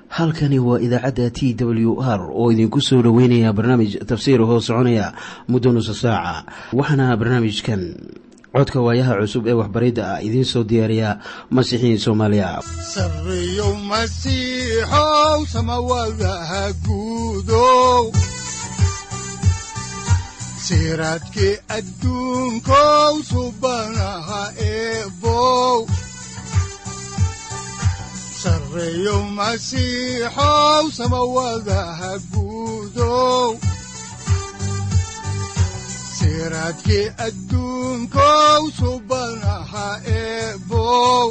halkani waa idaacadda t w r oo idinku soo dhoweynaya barnaamij tafsiir hoo soconaya muddo nusa saaca waxaana barnaamijkan codka waayaha cusub ee waxbaridda ah idiin soo diyaariya masiixiin soomaaliya sareyow masiixow samawadaha guudow siraadkii adduunkow subanaha eebow sareyow masiixow samawadaha guudow siraadkii adduunkow subanaha eebow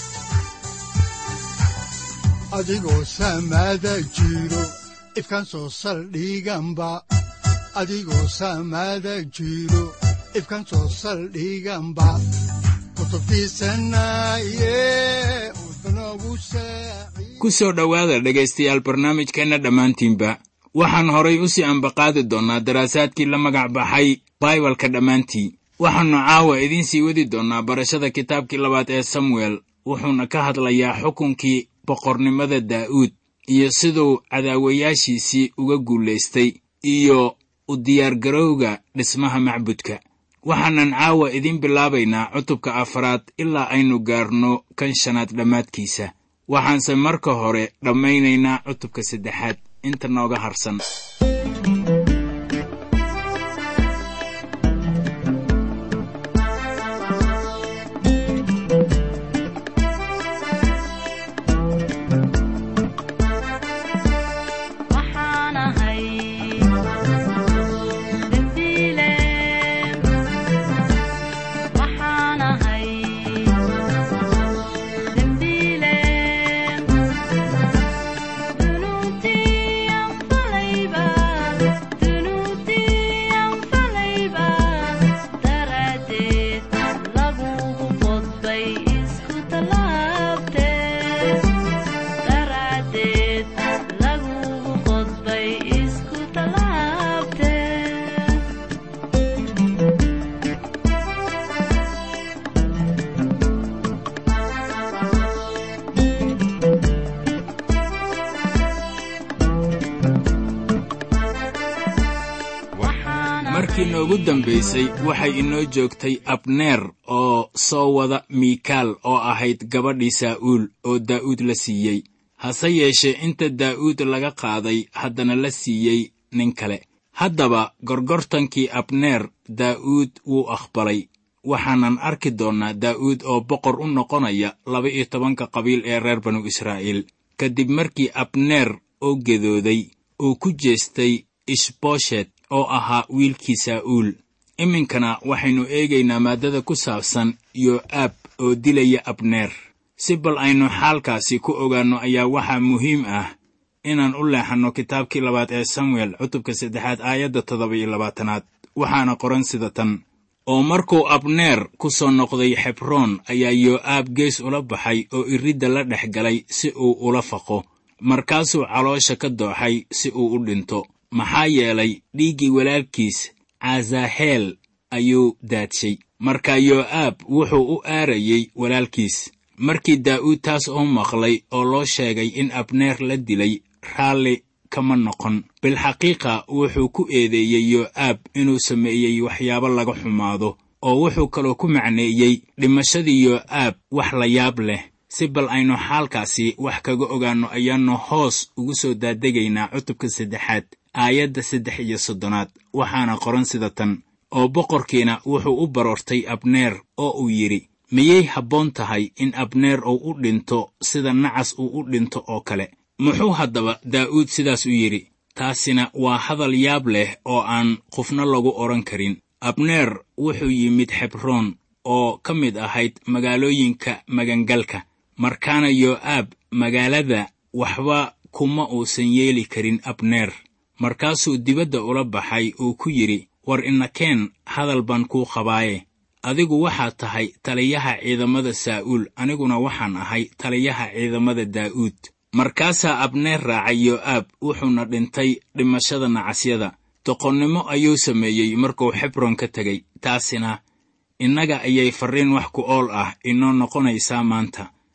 adigoo samada jiro ifkaan soo saldhiganba adigoo samada jiro ifkaan soo saldhiganba ku soo dhowaada dhegaystayaal barnaamijkeenna dhammaantiinba waxaan horay u sii ambaqaadi doonnaa daraasaadkii la magac baxay baibalka dhammaantii waxaannu caawa idiin sii wadi doonnaa barashada kitaabkii labaad ee samuel wuxuuna ka hadlayaa xukunkii boqornimada daa'uud iyo siduu cadaawayaashiisii uga guulaystay iyo u diyaargarowga dhismaha macbudka waxaanan caawa idiin bilaabaynaa cutubka afaraad ilaa aynu gaarno kan shanaad dhammaadkiisa waxaanse marka hore dhammaynaynaa cutubka saddexaad inta nooga harsan markii noogu dambaysay waxay inoo joogtay abneer oo soo wada miikaal oo ahayd gabadhii saa'uul oo daa'uud la siiyey hase yeeshee inta daa'uud laga qaaday haddana la siiyey nin kale haddaba gorgortankii abneer daa'uud wuu aqbalay waxaanan arki doonnaa daa'uud oo boqor u noqonaya laba-iyo tobanka qabiil ee reer banu israa'iil kadib markii abneer oo gedooday uu ku jeestay ishbooshet oo ahaa wiilkii saa'uul iminkana waxaynu eegaynaa maaddada ku saabsan yo'aab oo dilaya abneer si bal aynu xaalkaasi ku ogaanno ayaa waxaa muhiim ah inaan u leexanno kitaabkii labaad ee samuel cutubka saddexaad aayadda toddoba iyo labaatanaad waxaana qoran sida tan oo markuu abneer ku soo noqday xebroon ayaa yo'aab gees ula baxay oo iridda la dhex galay si uu ula faqo markaasuu caloosha ka dooxay si uu u dhinto maxaa yeelay dhiiggii walaalkiis caasaheel ayuu daadshay marka yo'aab wuxuu u aarayey walaalkiis markii daa'uud taas oo maqlay oo loo sheegay in abneer la dilay raalli kama noqon bilxaqiiqa wuxuu ku eedeeyey yo'aab inuu sameeyey waxyaabo laga xumaado oo wuxuu kaloo ku macneeyey dhimashadii yo'aab wax la yaab leh si bal aynu xaalkaasi wax kaga ogaanno ayaannu hoos ugu soo daadegaynaa cutubka saddexaad aayadda saddex iyo soddonaad waxaana qoran sida tan oo boqorkiina wuxuu u baroortay abneer oo uu yidhi miyay habboon tahay in abneer uu u dhinto sida nacas uu u dhinto oo kale muxuu haddaba daa'uud sidaas u yidhi taasina waa hadal yaab leh oo aan qofna lagu odhan karin abneer wuxuu yimid xebroon oo ka mid ahayd magaalooyinka magangalka markaana yo'aab magaalada waxba kuma uusan yeeli karin abneer markaasuu dibadda ula baxay uu ku yidhi war inakeen hadal baan kuu qabaaye adigu waxaad tahay taliyaha ciidamada saa'uul aniguna waxaan ahay taliyaha ciidamada daa'uud markaasaa abneer raacay yo'aab wuxuuna dhintay dhimashada nacasyada doqonnimo ayuu sameeyey markuu xebron ka tegey taasina innaga ayay farriin wax ku ool ah inoo noqonaysaa maanta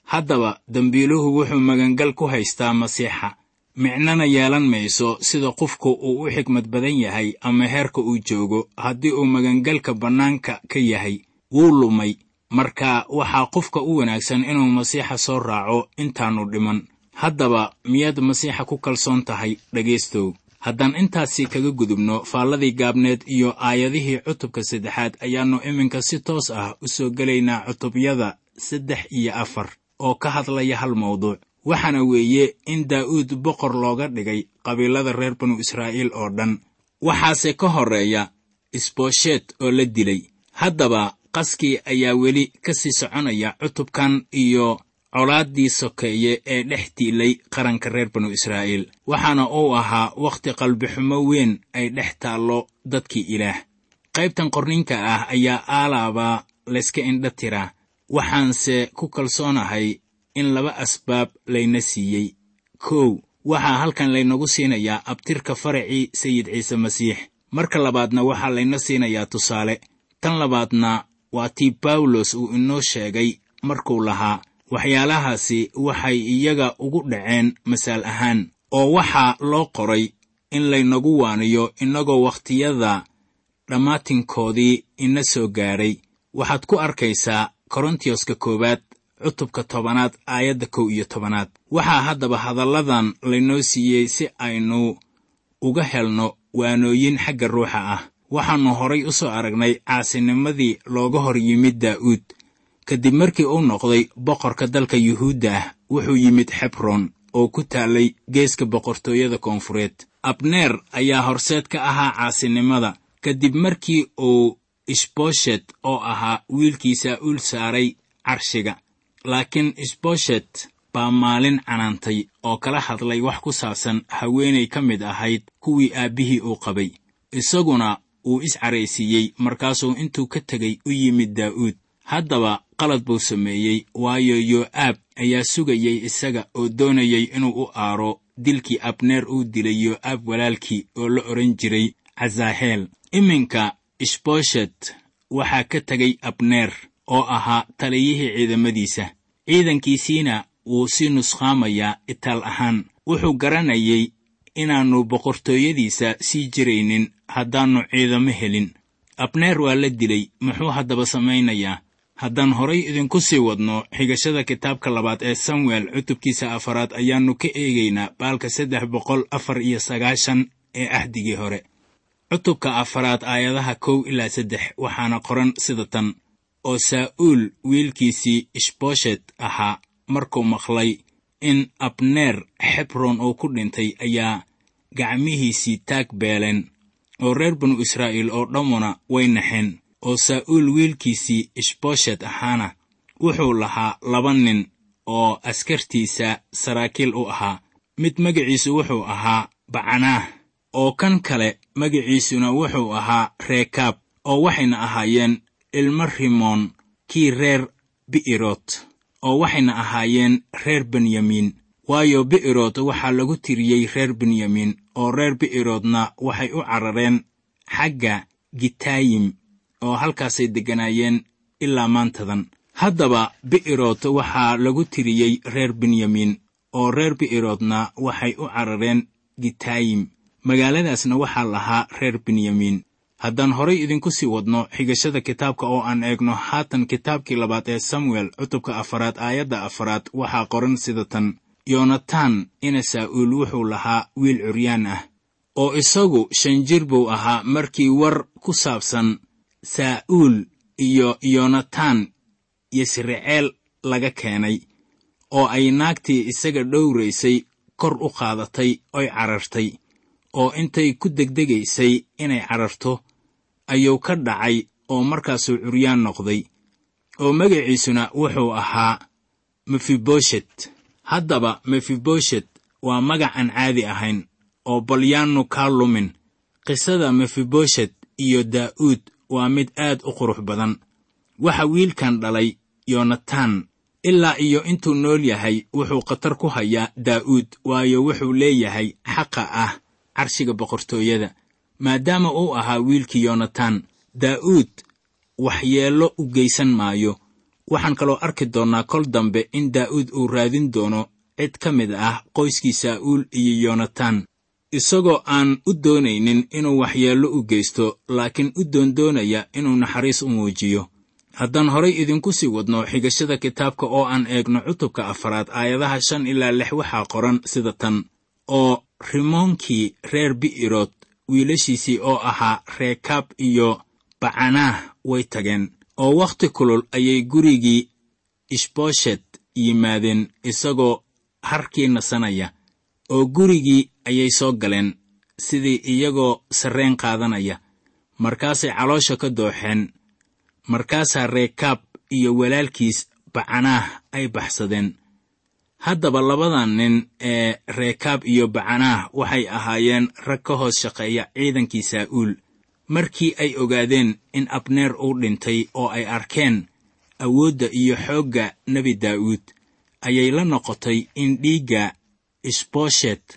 haddaba dembiiluhu wuxuu magangal ku haystaa masiixa micnana yeelan mayso sida qofku uu u xikmad badan yahay ama heerka uu joogo haddii uu magangalka bannaanka ka yahay wuu lumay marka waxaa qofka u wanaagsan inuu masiixa soo raaco intaannu dhiman haddaba miyaad masiixa ku kalsoon tahay dhegaystow haddaan intaasi kaga gudubno faalladii gaabneed iyo aayadihii cutubka saddexaad ayaannu iminka si toos ah u soo gelaynaa cutubyada saddex iyo afar oo ka hadlaya hal mawduuc waxaana weeye in daa'uud boqor looga dhigay qabiilada reer banu israa'iil oo dhan waxaase ka horreeya isboosheet oo la dilay haddaba qaskii ayaa weli ka sii soconaya cutubkan iyo colaaddii sokeeye ee dhex diilay qaranka reer banu israa'iil waxaana uu ahaa wakhti qalbixumo weyn ay dhex taallo dadkii ilaah qaybtan qorninka ah ayaa aalaaba layska indha tiraa waxaanse ku kalsoonahay in laba asbaab layna siiyey kow waxaa halkan laynagu siinayaa abtirka faracii sayid ciise masiix marka labaadna waxaa layna siinayaa tusaale tan labaadna waa tii bawlos uu inoo sheegay markuu lahaa waxyaalahaasi waxay iyaga ugu dhaceen masaal ahaan oo waxaa loo qoray in laynagu waaniyo innagoo wakhtiyada dhammaatinkoodii ina soo gaadhay waxaad ku arkaysaa korontiyoska koowaad cutubka tobanaad aayadda kow iyo tobanaad waxaa haddaba hadalladan laynoo siiyey si aynu uga helno waanooyin xagga ruuxa ah waxaannu horay u soo aragnay caasinimadii looga hor yimid daa'uud kadib markii uu noqday boqorka dalka yuhuudda ah wuxuu yimid xebron oo ku taallay geeska boqortooyada koonfureed abneer ayaa horseed ka ahaa caasinimada kadib markii uu ishboshet oo ahaa wiilkii saa'uul saaray carshiga laakiin ishboshet baa maalin canaantay oo kala hadlay wax ku saabsan haweenay ka mid ahayd kuwii aabbihii uu qabay isaguna uu iscaraysiiyey markaasuu intuu ka tegay u yimid daa'uud haddaba qalad buu sameeyey waayo yoo'aab ayaa sugayey isaga oo doonayay inuu u aaro dilkii abneer uu dilay yoo'aab walaalkii oo la odhan jiray cazaaheel iminka ishboshet waxaa ka tegay abneer oo ahaa taliyihii ciidamadiisa ciidankiisiina wuu sii nusqaamayaa itaal ahaan wuxuu garanayay inaannu boqortooyadiisa sii jiraynin haddaannu ciidamo helin abneer waa la dilay muxuu haddaba samaynayaa haddaan horay idinku sii wadno xigashada kitaabka labaad ee samuel cutubkiisa afaraad ayaannu ka eegaynaa baalka saddex boqol afar iyo sagaashan ee ahdigii hore cutubka afaraad aayadaha kow ilaa saddex waxaana qoran sida tan oo saa'uul wiilkiisii ishboshet ahaa markuu maqlay in abneer xebron uu ku dhintay ayaa gacmihiisii taag beeleen oo reer banu israa'iil oo dhammuna way naxeen oo saa'uul wiilkiisii ishboshet ahaana wuxuu lahaa laba nin oo askartiisa saraakiil u ahaa mid magaciisu wuxuu ahaa bacanaah oo kan kale magaciisuna wuxuu ahaa reekaab oo waxayna ahaayeen ilmo rimoon kii reer bi'irot oo waxayna ahaayeen reer benyamiin waayo bi'irot waxaa lagu tiriyey reer benyamiin oo reer bi'iroodna waxay u carareen xagga gitaayim oo halkaasay degganaayeen ilaa maantadan haddaba bi'irot waxaa lagu tiriyey reer benyamiin oo reer bi'iroodna waxay u carareen gitaayim magaaladaasna waxaa lahaa reer benyamiin haddaan horay idinku sii wadno xigashada kitaabka oo aan eegno haatan kitaabkii labaad ee samuel cutubka afaraad aayadda afaraad waxaa qoran sida tan yonatan ina saa'uul wuxuu lahaa wiil curyaan ah oo isagu shan jir buu ahaa markii war ku saabsan saa'uul iyo yonatan yisraceel laga keenay oo ay naagtii isaga dhowraysay kor u qaadatay oy carartay oo intay ku degdegaysay inay cararto ayuu ka dhacay oo markaasuu curyaan noqday oo magaciisuna wuxuu ahaa mefiboshet haddaba mefiboshet waa magac aan caadi ahayn oo balyaannu kaa lumin qisada mefiboshet iyo daa'uud waa mid aad u qurux badan waxa wiilkan dhalay yonatan ilaa iyo intuu nool yahay wuxuu khatar ku hayaa daa'uud waayo wuxuu leeyahay xaqa ah carshiga boqortooyada maadaama uu ahaa wiilkii yonatan daa'uud waxyeello u geysan maayo waxaan kaloo arki doonnaa kol dambe in daa'uud uu raadin doono cid ka mid ah qoyskii saa'uul iyo yonatan isagoo aan u doonaynin inuu waxyeello u geysto laakiin u doondoonaya inuu naxariis u muujiyo haddaan horay idinku sii wadno xigashada kitaabka oo aan eegno cutubka afaraad aayadaha shan ilaa lix waxaa qoran sida tan oo rimoonkii reer bi'irod wiilashiisii oo ahaa reekaab iyo bacanaah way tageen oo wakhti kulul ayay gurigii ishbooshet yimaadeen isagoo harkii nasanaya oo gurigii ayay soo galeen sidii iyagoo sarreen qaadanaya markaasay caloosha ka dooxeen markaasaa reekaab iyo walaalkiis bacanaah ay baxsadeen haddaba labadan nin ee reekaab iyo bacanaah waxay ahaayeen rag ka hoos shaqeeya ciidankii saa'uul markii ay ogaadeen in abneer uu dhintay oo ay arkeen awoodda iyo xoogga nebi daa'uud ayay la noqotay in dhiigga isbooshet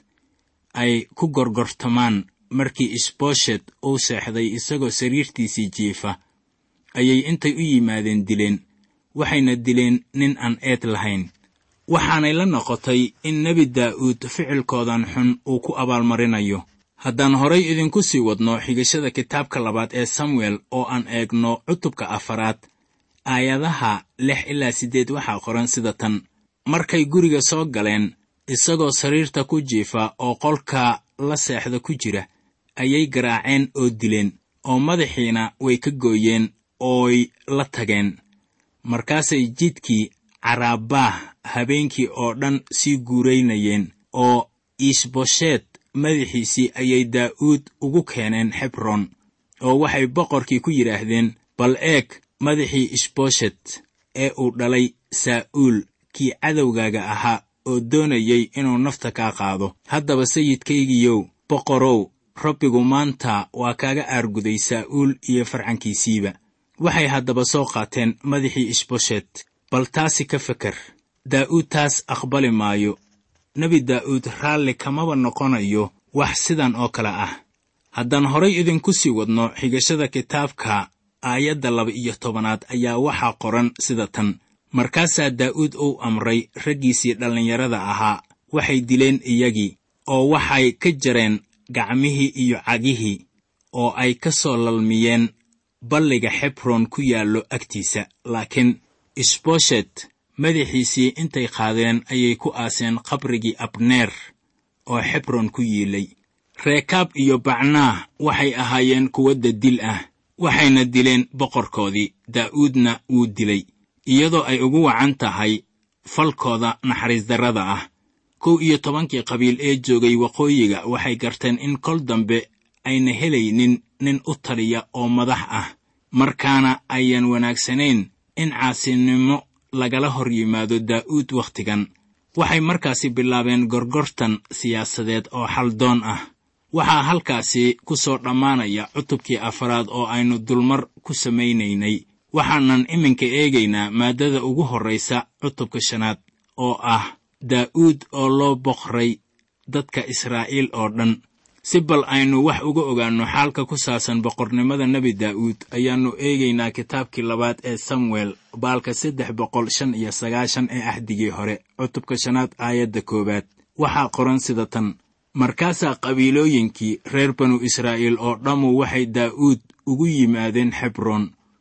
ay ku gorgortamaan markii isbooshet uu seexday isagoo sariirtiisii jiifa ayay intay u yimaadeen dileen waxayna dileen nin aan eed lahayn waxaanay la noqotay in nebi daa'uud ficilkoodan xun uu ku abaalmarinayo haddaan horay idinku sii wadno xigashada kitaabka labaad ee samuel oo aan eegno cutubka afaraad aayadaha lix ilaa siddeed waxaa qoran sida tan markay guriga soo galeen isagoo sariirta ku jiifa oo qolka la seexda ku jira ayay garaaceen oo dileen oo madaxiina way ka gooyeen ooy la tageen markaasay jidkii caraabaah habeenkii oo dhan sii guuraynayeen oo iishbosheet madaxiisii ayay daa'uud ugu keeneen xebron oo waxay boqorkii ku yidhaahdeen bal eeg madaxii ishboshet ee uu dhalay saa'uul kii cadowgaaga ahaa oo doonayay inuu nafta kaa qaado haddaba sayidkaygiyow boqorow rabbigu maanta waa kaaga aarguday saa'uul iyo farcankiisiiba waxay haddaba soo qaateen madaxii ishboshet bal taasi ka feker daa'uud taas aqbali maayo nebi daa'uud raalli kamaba noqonayo wax sidan oo kale ah haddaan horay idinku sii wadno xigashada kitaabka aayadda laba iyo tobanaad ayaa waxaa qoran sida tan markaasaa daa'uud uu amray raggiisii dhallinyarada ahaa waxay dileen iyagii oo waxay ka jareen gacmihii iyo cagihii oo ay ka soo lalmiyeen balliga xebron ku yaallo agtiisa laakiin isboshet madaxiisii intay qaadeen ayay ku aaseen qabrigii abneer oo xebron ku yiilay reekaab iyo bacnaah waxay ahaayeen kuwa dadil ah waxayna dileen boqorkoodii daa'uudna wuu dilay iyadoo ay ugu wacan tahay falkooda naxariisdarrada ah kow iyo tobankii qabiil ee joogay waqooyiga waxay garteen in kol dambe ayna helaynin nin u taliya oo madax ah markaana ayaan wanaagsanayn in caasinimo lagala hor yimaado daa'uud wakhtigan waxay markaasi bilaabeen gorgortan siyaasadeed oo xaldoon ah waxaa halkaasi ku soo dhammaanaya cutubkii afaraad oo aynu dulmar ku samaynaynay waxaanan iminka eegaynaa maaddada ugu horraysa cutubka shanaad oo ah daa'uud oo loo boqray dadka israa'iil oo dhan si bal aynu wax uga ogaanno xaalka ku saabsan boqornimada nebi daa'uud ayaannu eegaynaa kitaabkii labaad ee samuel baalka saddex boqol shan iyo sagaashan ee axdigii hore cutubka shanaad aayadda koowaad waxaa qoran sida tan markaasaa qabiilooyinkii reer banu israa'iil oo dhammu waxay daa'uud ugu yimaadeen xebroon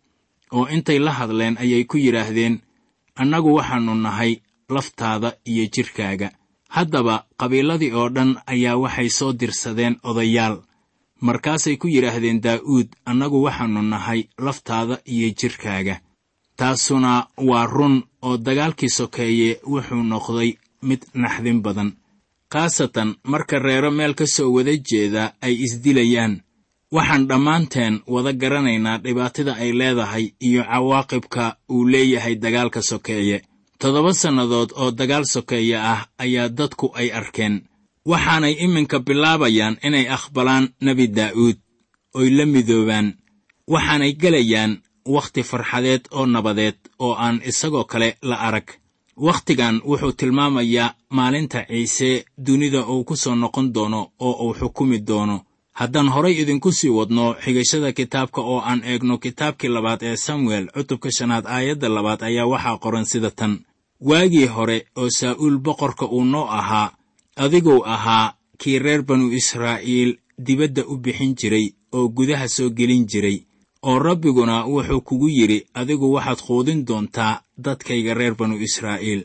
oo intay la hadleen ayay ku yidhaahdeen annagu waxaannu nahay laftaada iyo jidhkaaga haddaba qabiiladii oo dhan ayaa waxay soo dirsadeen odayaal markaasay ku yidhaahdeen daa'uud annagu waxaannu nahay laftaada iyo jidhkaaga taasuna waa run oo dagaalkii sokeeye wuxuu noqday mid naxdin badan khaasatan marka reero meel ka soo wada jeeda ay isdilayaan waxaan dhammaanteen wada garanaynaa dhibaatada ay leedahay iyo cawaaqibka uu leeyahay dagaalka sokeeye toddoba sannadood oo dagaal sokeeye ah ayaa dadku ay arkeen waxaanay iminka bilaabayaan inay aqbalaan nebi daa'uud oy la midoobaan waxaanay gelayaan wakhti farxadeed oo nabadeed oo aan isagoo kale la arag wakhtigan wuxuu tilmaamayaa maalinta ciise dunida uu ku soo noqon doono oo uu xukumi doono haddaan horay idinku sii wadno xigashada kitaabka oo aan eegno kitaabkii labaad ee samuel cutubka shanaad aayadda labaad ayaa waxaa qoran sida tan waagii hore oo saa'uul boqorka uu noo ahaa adiguu ahaa kii reer banu israa'iil dibadda u bixin jiray oo gudaha soo gelin jiray oo rabbiguna wuxuu kugu yidhi adigu waxaad quudin doontaa dadkayga reer banu israa'iil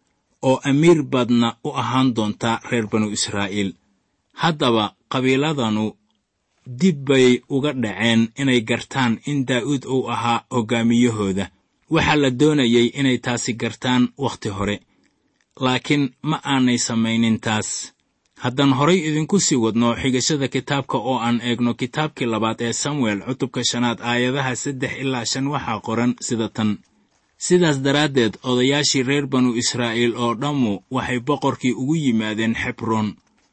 oo amiir baadna u ahaan doontaa reer banu israa'iil haddaba qabiiladanu dib bay uga dhaceen inay gartaan in daa'uud uu ahaa hoggaamiyahooda waxaa la doonayay inay taasi gartaan wakhti hore laakiin ma aanay samaynin taas haddaan horay idinku sii wadno xigashada kitaabka oo aan eegno kitaabkii labaad ee samuel cutubka shanaad aayadaha saddex ilaa shan waxaa qoran sida tan sidaas daraaddeed odayaashii reer banu israa'iil oo dhammu waxay boqorkii ugu yimaadeen xebroon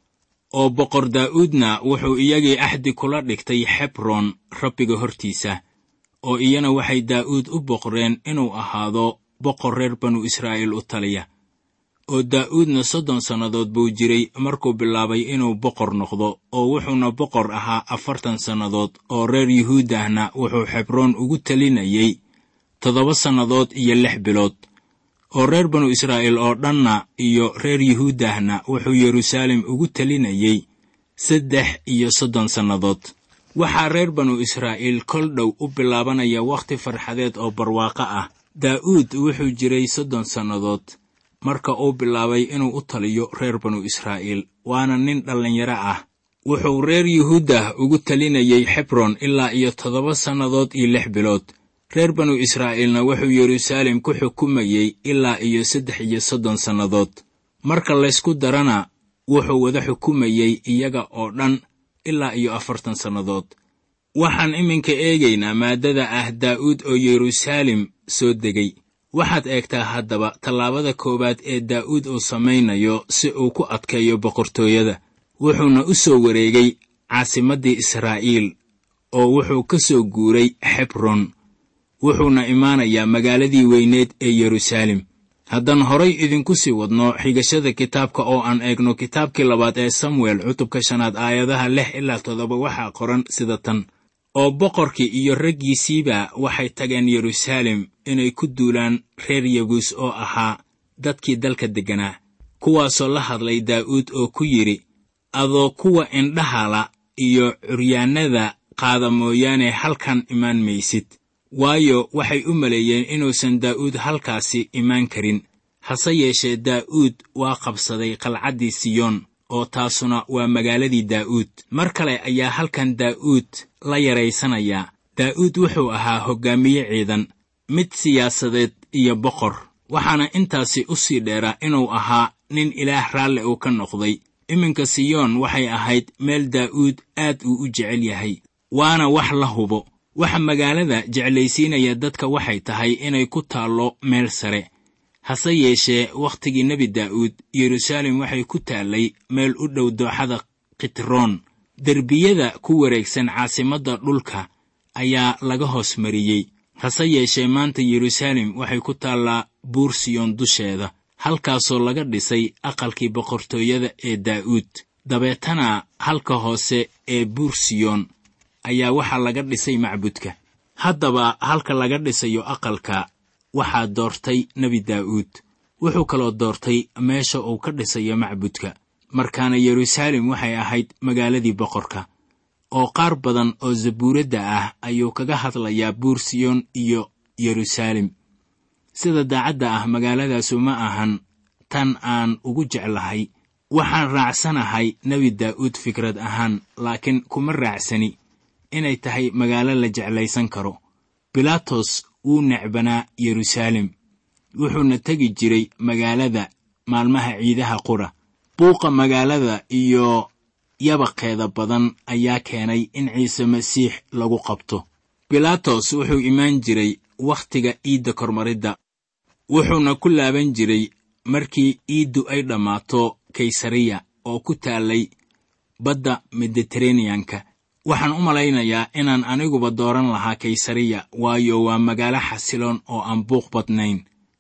oo boqor daa'uudna wuxuu iyagii axdi kula dhigtay xebroon rabbiga hortiisa oo iyana waxay daa'uud u boqreen inuu ahaado boqor reer banu israa'iil u taliya oo daa'uudna soddon sannadood buu jiray markuu bilaabay inuu boqor noqdo oo wuxuuna boqor ahaa afartan sannadood oo reer yuhuudahna wuxuu xebroon ugu talinayey toddoba sannadood iyo lix bilood oo reer banu israa'iil oo dhanna iyo reer yuhuudahna wuxuu yeruusaalem ugu talinayey saddex iyo soddon sannadood waxaa reer banu israa'iil kol dhow u bilaabanaya wakhti farxadeed oo barwaaqo ah daa'uud wuxuu jiray soddon sannadood marka uu bilaabay inuu u taliyo reer banu israa'iil waana nin dhallinyaro ah wuxuu reer yuhuudah ugu talinayey xebron ilaa iyo toddoba sannadood iyo lix bilood reer banu israa'iilna wuxuu yeruusaalem ku xukumayey ilaa iyo saddex iyo soddon sannadood marka laysku darana wuxuu wada xukumayey iyaga oo dhan ilaa iyo afartan sannadood waxaan iminka eegaynaa maaddada ah daa'uud oo yeruusaalem soo degay waxaad eegtaa haddaba tallaabada koowaad ee daa'uud uu samaynayo si uu ku adkeeyo boqortooyada wuxuuna u soo wareegay caasimaddii israa'iil oo wuxuu ka soo guuray xebron wuxuuna imaanayaa magaaladii weyneed ee yeruusaalem haddaan horay idinku sii wadno xigashada kitaabka oo aan eegno kitaabkii labaad ee samuel cutubka shanaad aayadaha lix ilaa toddoba waxaa qoran sida tan oo boqorkii iyo raggiisiiba waxay tageen yeruusaalem inay ku duulaan reer yabuus oo ahaa dadkii dalka degganaa kuwaasoo la hadlay daa'uud oo ku yidhi adoo kuwa indhahala iyo curyaannada qaada mooyaane halkan imaan maysid waayo waxay u maleeyeen inuusan daa'uud halkaasi imaan karin hase yeeshee daa'uud waa qabsaday qalcaddii siyoon oo taasuna waa magaaladii daa'uud mar kale ayaa halkan daa'uud la yaraysanayaa daa'uud wuxuu ahaa hoggaamiye ciidan mid siyaasadeed iyo boqor waxaana intaasi u sii dheeraa inuu ahaa nin ilaah raalle uu ka noqday iminka siyoon waxay ahayd meel daa'uud aad uu u jecel yahay waana wax la hubo waxa magaalada jeclaysiinaya dadka waxay tahay inay ku taallo meel sare hase yeeshee wakhtigii nebi daa'uud yeruusaalem waxay ku taallay meel u dhow dooxada khitroon derbiyada ku wareegsan caasimadda dhulka ayaa laga hoos mariyey hase yeeshee maanta yeruusaalem waxay ku taallaa buur siyoon dusheeda halkaasoo laga dhisay aqalkii boqortooyada ee daa'uud dabeetana halka hoose ee buur siyoon ayaa waxaa laga dhisay macbudka haddaba halka laga dhisayo aqalka waxaa doortay nebi daa'uud wuxuu kaloo doortay meesha uu ka dhisayo macbudka markaana yeruusaalem waxay ahayd magaaladii boqorka oo qaar badan oo zabuuradda ah ayuu kaga hadlayaa buur siyoon iyo yeruusaalem sida daacadda ah magaaladaasu ma ahan tan aan ugu jeclahay waxaan raacsanahay nebi daa'uud fikrad ahaan laakiin kuma raacsani inay tahay magaalo la jeclaysan karo bilaatos wuu necbanaa yeruusaalem wuxuuna tegi jiray magaalada maalmaha ciidaha qura buuqa magaalada iyo yabaqeeda badan ayaa keenay in ciise masiix lagu qabto bilaatos wuxuu imaan jiray wakhtiga iidda kormaridda wuxuuna ku laaban jiray markii iiddu ay dhammaato kaysariya oo ku taallay badda mediteraneanka waxaan u malaynayaa inaan aniguba dooran lahaa kaysariya waayo waa magaalo xasiloon oo aan buuq badnayn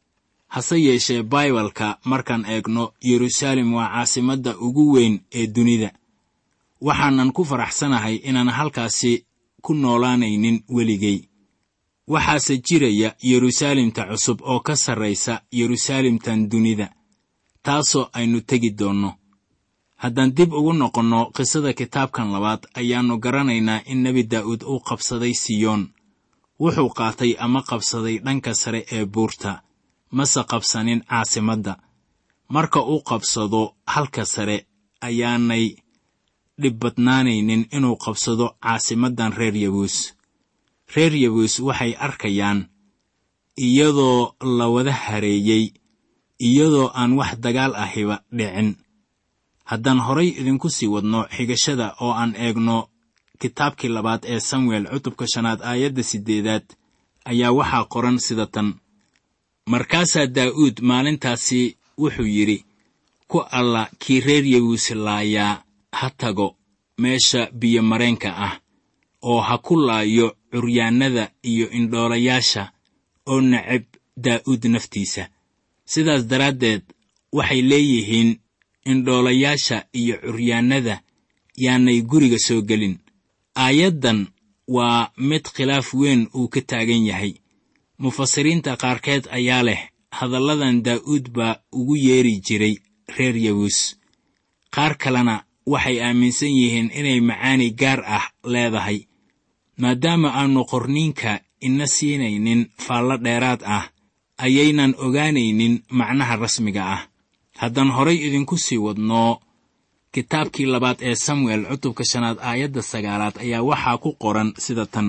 hase yeeshee baibalka markaan eegno yeruusaalem waa caasimadda ugu weyn ee dunida waxaanan ku faraxsanahay inaan halkaasi ku noolaanaynin weligay waxaase jiraya yeruusaalemta cusub oo ka sarraysa yeruusaalemtan dunida taasoo aynu tegi doonno haddaan dib ugu noqonno qisada kitaabkan labaad ayaannu garanaynaa in nebi daa'uud uu qabsaday siyoon wuxuu qaatay ama qabsaday dhanka sare ee buurta mase qabsanin caasimadda marka uu qabsado halka sare ayaanay dhib badnaanaynin inuu qabsado caasimaddan reer yabuus reer yabuus waxay arkayaan iyadoo la wada hareeyey iyadoo aan wax dagaal ahiba dhicin haddaan horay idinku sii wadno xigashada oo aan eegno kitaabkii labaad ee samuel cutubka shanaad aayadda siddeedaad ayaa waxaa qoran sida tan markaasaa daa'uud maalintaasi wuxuu yidhi ku alla kii reer yabuus laayaa ha tago meesha biyomareenka ah oo ha ku laayo curyaannada iyo indhoolayaasha oo necab daa'uud naftiisa sidaas daraaddeed waxay leeyihiin indhoolayaasha iyo curyaannada yaanay guriga soo gelin aayaddan waa mid khilaaf weyn uu ka taagan yahay mufasiriinta qaarkeed ayaa leh hadalladan daa'uud baa ugu yeeri jiray reer yabuus qaar kalena waxay aaminsan yihiin inay macaani gaar ah leedahay maadaama aannu qorniinka ina siinaynin faallo dheeraad ah ayaynan ogaanaynin macnaha rasmiga ah haddaan horay idinku sii wadno kitaabkii labaad ee samuel cutubka shanaad aayadda sagaalaad ayaa waxaa ku qoran sida tan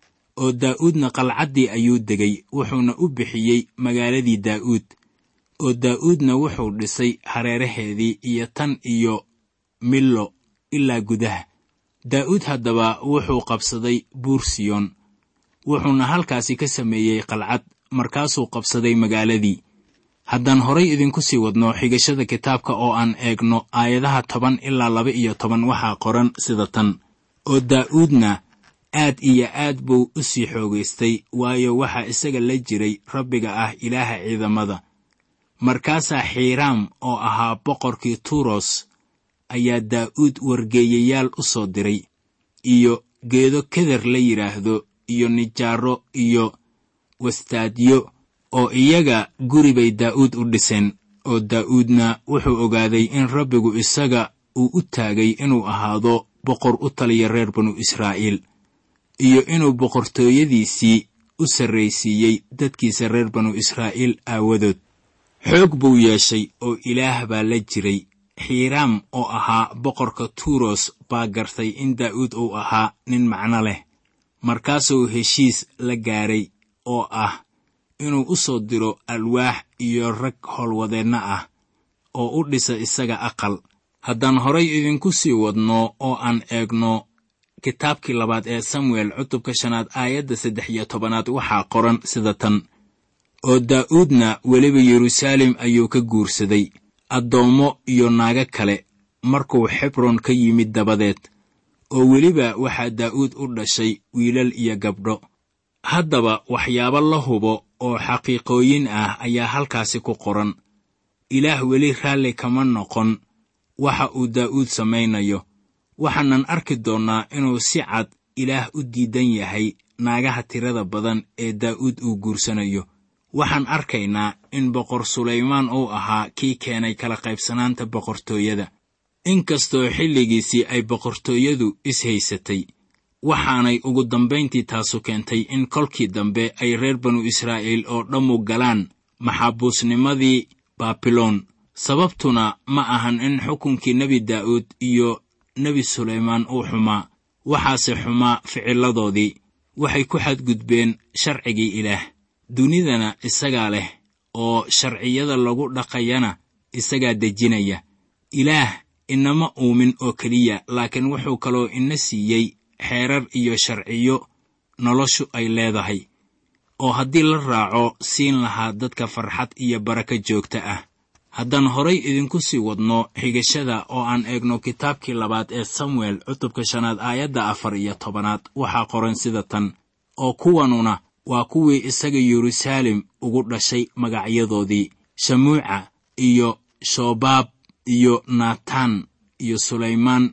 oo daa'uudna qalcaddii ayuu degay wuxuuna u bixiyey magaaladii daa'uud oo daa'uudna wuxuu dhisay hareeraheedii iyo tan iyo millo ilaa gudaha daa'uud haddaba wuxuu qabsaday buur siyoon wuxuuna halkaasi ka sameeyey qalcad markaasuu qabsaday magaaladii haddaan horay idinku sii wadno xigashada kitaabka oo aan eegno aayadaha toban ilaa laba iyo toban waxaa qoran sida tan oo daa'uudna aad iyo aad buu u sii xoogaystay waayo waxaa isaga la jiray rabbiga ah ilaaha ciidamada markaasaa xiiraam oo ahaa boqorkii tuuros ayaa daa'uud wargeeyayaal u soo diray iyo geedo keder la yidhaahdo iyo nijaaro iyo wastaadyo oo iyaga guri bay daa'uud u dhiseen oo daa'uudna wuxuu ogaaday in rabbigu isaga uu u taagay inuu ahaado boqor u taliya reer banu israa'iil iyo inuu boqortooyadiisii u sarraysiiyey dadkiisa reer banu israa'iil aawadood xoog buu yeeshay oo ilaah baa la jiray xiiraam oo ahaa boqorka tuuros baa gartay in daa'uud uu ahaa nin macno leh markaasuu heshiis la gaaray oo ah inuu u soo diro alwaax iyo rag howlwadeenna ah oo u dhisa isaga aqal haddaan horay idinku sii wadno oo aan eegno kitaabkii labaad ee samuel cutubka shanaad aayadda saddex iyo tobanaad waxaa qoran sida tan oo daa'uudna weliba yeruusaalem ayuu ka guursaday addoommo iyo naago kale markuu xebron ka yimid dabadeed oo weliba waxaa daa'uud u dhashay wiilal iyo gabdho haddaba waxyaabo la hubo oo xaqiiqooyin ah ayaa halkaasi ku qoran ilaah weli raalli kama noqon waxa uu daa'uud samaynayo waxaanan arki doonnaa inuu si cad ilaah u diidan yahay naagaha tirada badan ee daa'uud uu guursanayo waxaan arkaynaa in boqor sulaymaan uu ahaa kii keenay kala qaybsanaanta boqortooyada inkastoo xilligiisii ay boqortooyadu is-haysatay waxaanay ugu dambayntii taasu keentay in kolkii dambe ay reer banu israa'iil oo dhammu galaan maxaabuusnimadii baabiloon sababtuna ma ahan in xukunkii nebi daa'uud iyo nebi sulaymaan uu xumaa waxaase xumaa ficilladoodii waxay ku xadgudbeen sharcigii ilaah dunidana isagaa leh oo sharciyada lagu dhaqayana isagaa dejinaya ilaah inama uumin oo keliya laakiin wuxuu kaloo ina siiyey xeerar iyo sharciyo noloshu ay leedahay oo haddii la raaco siin lahaa dadka farxad iyo barako joogta ah haddaan horay idinku sii wadno xigashada oo aan eegno kitaabkii labaad ee samuel cutubka shanaad aayadda afar iyo tobanaad waxaa qoran sida tan oo kuwanuna waa kuwii isaga yeruusaalem ugu dhashay magacyadoodii shamuuca iyo shobaab iyo naataan iyo sulaymaan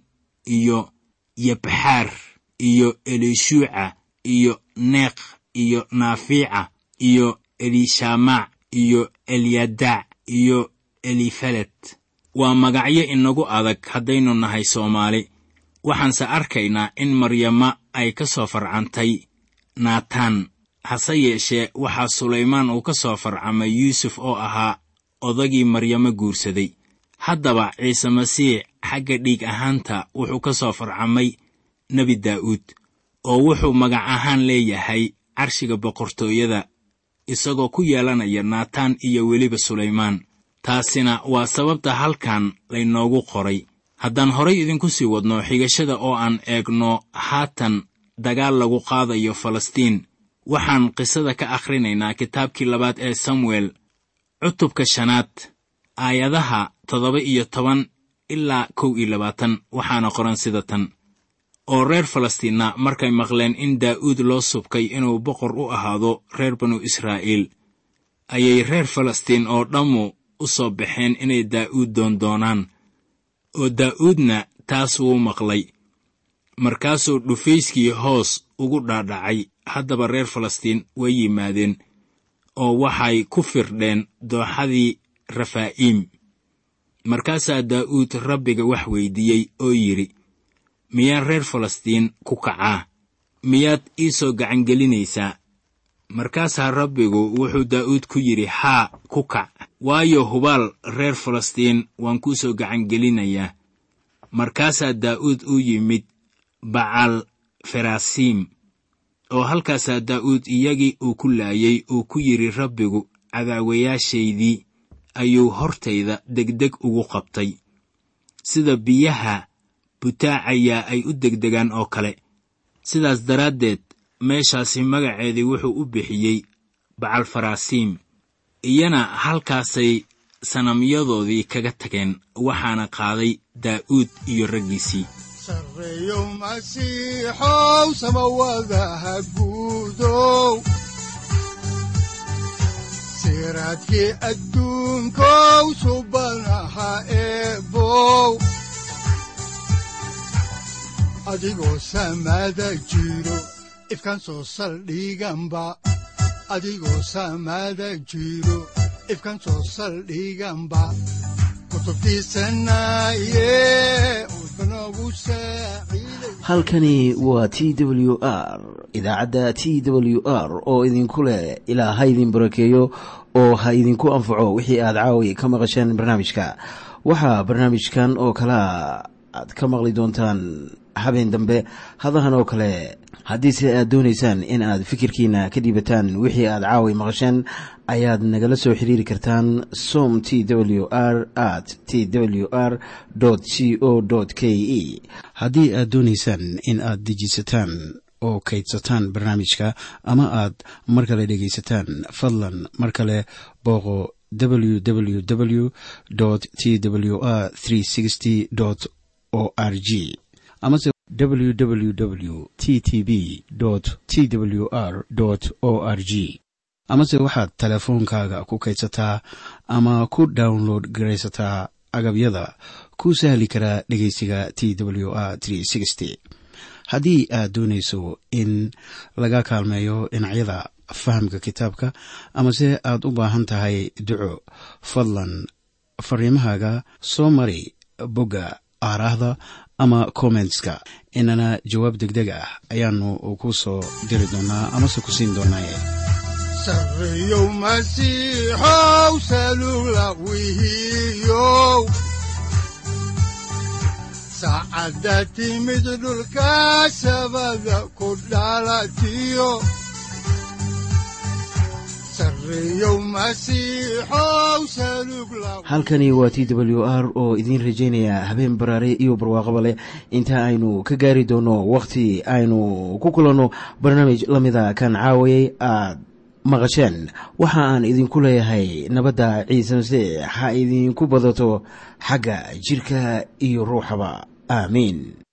iyo yabxaar iyo elishuuca iyo neekh iyo naafiica iyo elishamac iyoelyadac iyo elifelet waa magacyo inagu adag haddaynu nahay soomaali waxaanse arkaynaa in maryama ay ka soo farcantay naataan hase yeeshee waxaa sulaymaan uu ka soo farcamay yuusuf oo ahaa odagii maryamo guursaday haddaba ciise masiix xagga dhiig ahaanta wuxuu ka soo farcamay nebi daa'uud oo wuxuu magac ahaan leeyahay carshiga boqortooyada isagoo ku yeelanaya naataan iyo weliba sulaymaan taasina waa sababta halkan laynoogu qoray haddaan horay idinku sii wadno xigashada oo aan eegno haatan dagaal lagu qaadayo falastiin waxaan qisada ka akhrinaynaa kitaabkii labaad ee samuel cutubka shanaad aayadaha toddoba iyo toban ilaa kow iyo labaatan waxaana qoran sida tan oo reer falastiinna markay maqleen in daa'uud loo subkay inuu boqor u ahaado reer banu israa'iil ayay reer falastiin oo dhammu u soo baxeen inay daa'uud doondoonaan oo daa'uudna taas wuu maqlay markaasuu dhufayskii hoos ugu dhaadhacay haddaba reer falastiin way yimaadeen oo waxay ku firdheen dooxadii rafaa'iim markaasaa daa'uud rabbiga wax weyddiiyey oo yidhi miyaa reer falastiin ku kacaa miyaad ii soo gacangelinaysaa markaasaa rabbigu wuxuu daa'uud ku yidhi haa ku kac waayo hubaal reer falastiin waan kuu soo gacangelinayaa markaasaa daa'uud u yimid bacal ferasiim oo halkaasaa daa'uud iyagii uu ku laayay uu ku yidhi rabbigu cadaawayaashaydii ayuu hortayda degdeg ugu qabtay sida biyaha butaacayaa ay u degdegaan oo kale sidaas daraaddeed meeshaasi magaceedii wuxuu u bixiyey bacal farasiim iyana halkaasay sanamyadoodii kaga tageen waxaana qaaday daa'uud iyo raggiisii sarreeyow masiixow samawadaha guudow siraadkii adduunkow subanaha eebow adigoo samaada jiro ifkaan soo saldhiganba adigoo samaada jiro ifkaan soo saldhiganba halkani waa t w r idaacadda t w r oo idinku leh ilaa ha idin barakeeyo oo ha idinku anfaco wixii aad caawi ka maqasheen barnaamijka waxaa barnaamijkan oo kalaa aad ka maqli doontaan habeen dambe hadahan oo kale haddiise aad doonaysaan in aad fikirkiina ka dhiibataan wixii aad caawi maqasheen ayaad nagala soo xiriiri kartaan som t w r at t w r c o k e haddii aad doonaysaan in aad dejiisataan oo kaydsataan barnaamijka ama aad mar kale dhegaysataan fadlan mar kale booqo www t w r o r g amase www t t b t w r o r g amase waxaad teleefoonkaaga ku kaydsataa ama ku download garaysataa agabyada ku sahli karaa dhegeysiga t w r haddii aad doonayso in laga kaalmeeyo dhinacyada fahamka kitaabka amase aad u baahan tahay duco fadlan fariimahaaga soo mari bogga aaraahda ama kommentska inana jawaab degdeg ah ayaanu ku soo diri doonaa amase ku siin doonaaye sarreeyow masiixow salugla wihiyow saacadda timid dhulka sabada ku dhalatiyo halkani waa t w r oo idiin rajaynaya habeen baraare iyo barwaaqaba leh inta aynu ka gaari doono wakhti aynu ku kulanno barnaamij la mida kan caawayay aad maqasheen waxa aan idinku leeyahay nabadda ciise masiix ha idinku badato xagga jidhka iyo ruuxaba aamiin